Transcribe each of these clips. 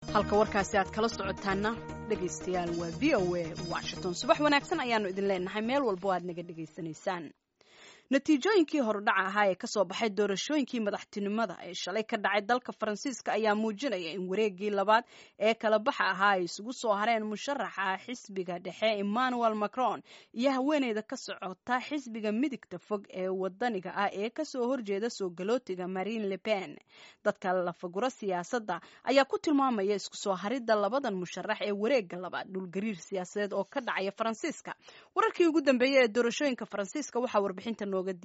halka warkaasi aad kala socotaana dhegaystayaal waa v o a washington subax wanaagsan ayaanu idin leenahay meel walbo aad naga dhegaysanaysaan natiijooyinkii horudhaca ahaa ee kasoo baxay doorashooyinkii madaxtinimada ee shalay ka dhacay dalka faransiiska ayaa muujinaya in wareegii labaad ee kala baxa ahaa ay isugu soo hareen musharaxa xisbiga dhexe emmanuel macron iyo haweeneyda ka socota xisbiga midigta fog ee wadaniga ah ee kasoo horjeeda soo galootiga marine le pen dadka lafaguro siyaasadda ayaa ku tilmaamaya isku soo haridda labadan musharax ee wareega labaad dhulgariir siyaasadeed oo ka dhacaya faransiiska wararkii ugu dambeeyey ee doorashooyinka faransiiska waxaa warbixinta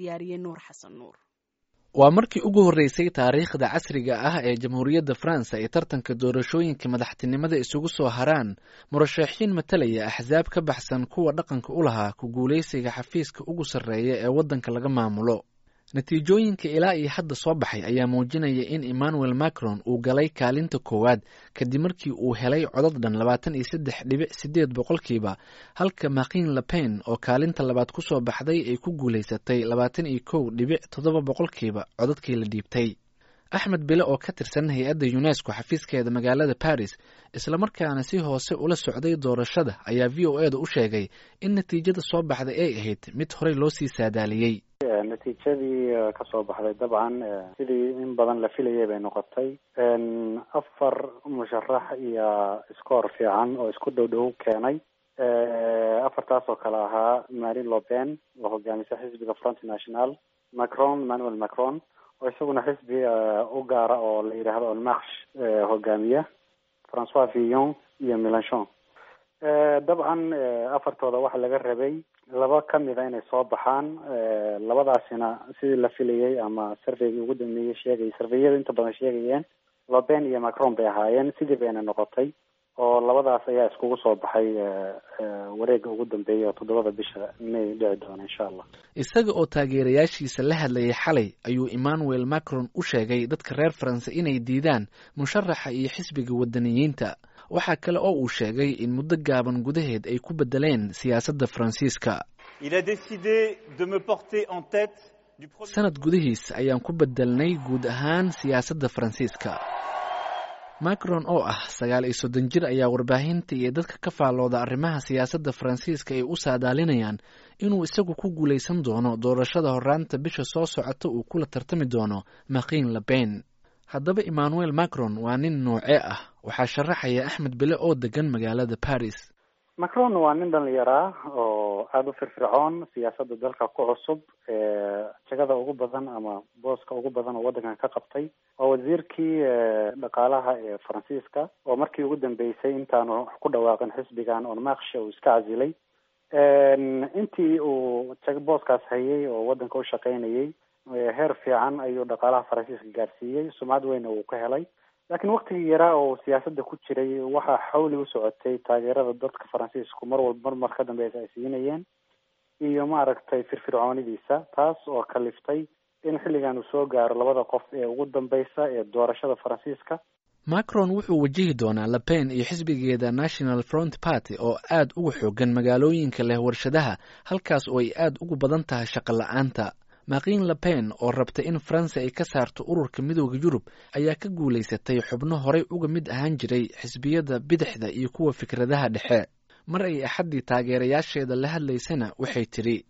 waa markii ugu horreysay taariikhda casriga ah ee jamhuuriyadda faransa ay tartanka doorashooyinka madaxtinimada isugu soo haraan murashaxiin matalaya axsaab ka baxsan kuwa dhaqanka u lahaa ku guulaysiga xafiiska ugu sarreeya ee waddanka laga maamulo natiijooyinka ilaa iyo hadda soo baxay ayaa muujinaya in emmanuel macron uu galay kaalinta koowaad kadib markii uu helay codad dhan labaatan iyo saddex dhibic sideed boqolkiiba halka makin lepen oo kaalinta labaad ku soo baxday ay ku guulaysatay labaatan iyo kow dhibic toddoba boqolkiiba codadkii la dhiibtay axmed bile oo ka tirsan hay-adda unesco xafiiskeeda magaalada paris islamarkaana si hoose ula socday doorashada ayaa v o eda u sheegay in natiijada soo baxday ay ahayd mid horey loo sii saadaaliyey natiijadii kasoo baxday dabcan sidii in badan la filayay bay noqotay afar musharax iyo scoor fiican oo isku dhow dhow keenay afartaas oo kale ahaa marine lopen oo hogaamisa xisbiga front national macron emmanuel macron oo isaguna xisbi u gaara oo la yidhaahdo onmarch hogaamiya francois villon iyo melanchon dabcan afartooda waxa laga rabay laba kamid a inay soo baxaan labadaasina sidii la filayay ama surveygii ugu dambeeyey sheegay surveyada inta badan sheegayeen loben iyo macron bay ahaayeen sidii bayna noqotay oo labadaas ayaa iskugu soo baxay wareega ugu dambeeya oo toddobada bisha may dhici doona insha allah isaga oo taageerayaashiisa la hadlayay xalay ayuu emmanuel macron u sheegay dadka reer faranse inay diidaan musharaxa iyo xisbiga wadaniyiinta waxaa kale oo uu sheegay in muddo gaaban gudaheed ay ku bedeleen siyaasadda faransiiska sanad gudihiis ayaan ku bedelnay guud ahaan siyaasadda faransiiska macron oo ah sagaal iyo soddon jir ayaa warbaahinta iyo dadka ka faallooda arrimaha siyaasadda faransiiska ay u saadaalinayaan inuu isagu ku guulaysan doono doorashada horraanta bisha soo socota uu kula tartami doono makin lepen haddaba emmanuel macron waa nin noocee ah waxaa sharaxaya axmed bile oo degan magaalada paris macron waa nin dhalinyaraa oo aada u firfircoon siyaasadda dalka ku cusub jagada ugu badan ama booska ugu badan oo waddankan ka qabtay waa wasiirkii dhaqaalaha ee faransiiska oo markii ugu dambeysay intaanu ku dhawaaqin xisbigan onmarch uu iska casilay intii uu booskaas hayay oo waddanka u shaqaynayay heer fiican ayuu dhaqaalaha faransiiska gaarsiiyey sumcad weyna uu ka helay laakiin waktigii yaraa oo siyaasadda ku jiray waxaa xawli u socotay taageerada dadka faransiisku mar walba mar mar ka dambeysa ay siinayeen iyo maaragtay firfircoonidiisa taas oo kaliftay in xilligan uu soo gaaro labada qof ee ugu dambeysa ee doorashada faransiiska macron wuxuu wajihi doonaa lepen iyo xisbigeeda national front party oo aad uga xoogan magaalooyinka leh warshadaha halkaas oo ay aad ugu badan tahay shaqo la-aanta makin lepen oo rabta in faransa ay ka saarto ururka midooda yurub ayaa ka guulaysatay xubno horey uga mid ahaan jiray xisbiyada bidixda iyo kuwa fikradaha dhexe mar ay axaddii taageerayaasheeda la hadlaysana waxay tidhi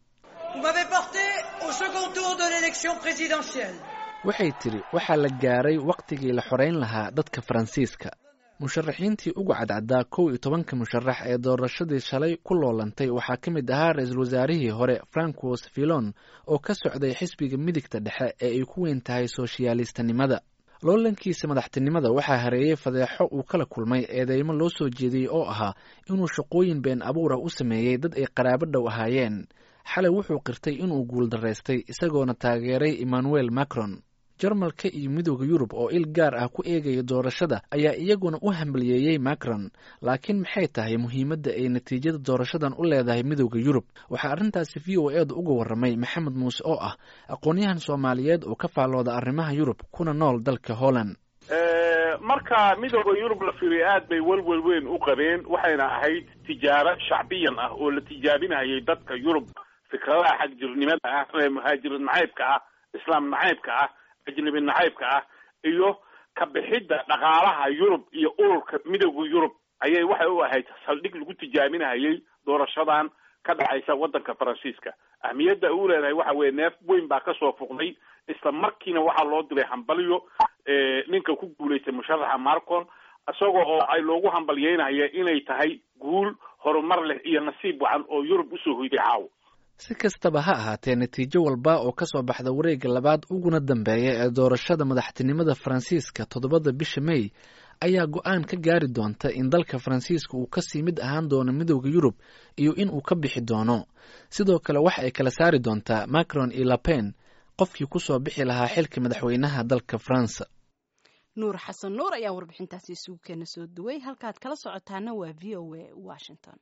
waxay tidhi waxaa la gaaray wakhtigii la xoreyn lahaa dadka faransiiska musharaxiintii ugu cadcaddaa kow iyo tobanka musharax ee doorashadii shalay ku loolantay waxaa ka mid ahaa ra-iisul wasaarihii hore francois villon oo ka socday xisbiga midigta dhexe ee ay ku weyn tahay sooshiyaalistanimada loolankiisa madaxtinimada waxaa hareeyey fadeexo uu kala kulmay eedeymo loo soo jeediyey oo ahaa inuu shaqooyin been abuur ah u sameeyey dad ay qaraabo dhow ahaayeen xalay wuxuu qirtay inuu guuldaraystay isagoona taageeray emmanuel macron jarmalka iyo midooda yurub oo il gaar ah ku eegaya doorashada ayaa iyaguna u hambaliyeeyey macron laakiin maxay tahay muhiimadda ay natiijada doorashadan u leedahay midooda yurub waxaa arrintaasi v o eeda uga warramay maxamed muuse oo ah aqoon-yahan soomaaliyeed oo ka faallooda arrimaha yurub kuna nool dalka holland marka midooda yurub la fiiriyo aad bay welwel weyn u qabeen waxayna ahayd tijaabo shacbiyan ah oo la tijaabinayay dadka yurub fikradaha xagjirnimada ah ee muhaajir nacaybka ah islaam nacaybka ah ajnabi nacaybka ah iyo ka bixidda dhaqaalaha yurub iyo ururka midowda yurub ayay waxay u ahayd saldhig lagu tijaabinahayay doorashadan ka dhacaysa waddanka faransiiska ahmiyadda u leedahay waxa weeye neef weyn baa kasoo fuqday isla markiina waxaa loo diray hambalyo ninka ku guulaystay musharaxa marcon isagoo oo ay loogu hambalyeynaya inay tahay guul horumar leh iyo nasiib wacan oo yurub usoo hoyday caawo si kastaba ha ahaatee natiijo walba oo ka soo baxda wareegga labaad uguna dambeeya ee doorashada madaxtinimada faransiiska toddobada bisha may ayaa go-aan ka gaari doonta in dalka faransiiska uu kasii mid ahaan doono midowda yurub iyo in uu ka bixi doono sidoo kale waxa ay kala saari doontaa macron iyo lapen qofkii kusoo bixi lahaa xilka madaxweynaha dalka faransa nuur xasan nuur ayaa warbixintaasi isugu keena soo duway halkaad kala socotaana waa v o a washington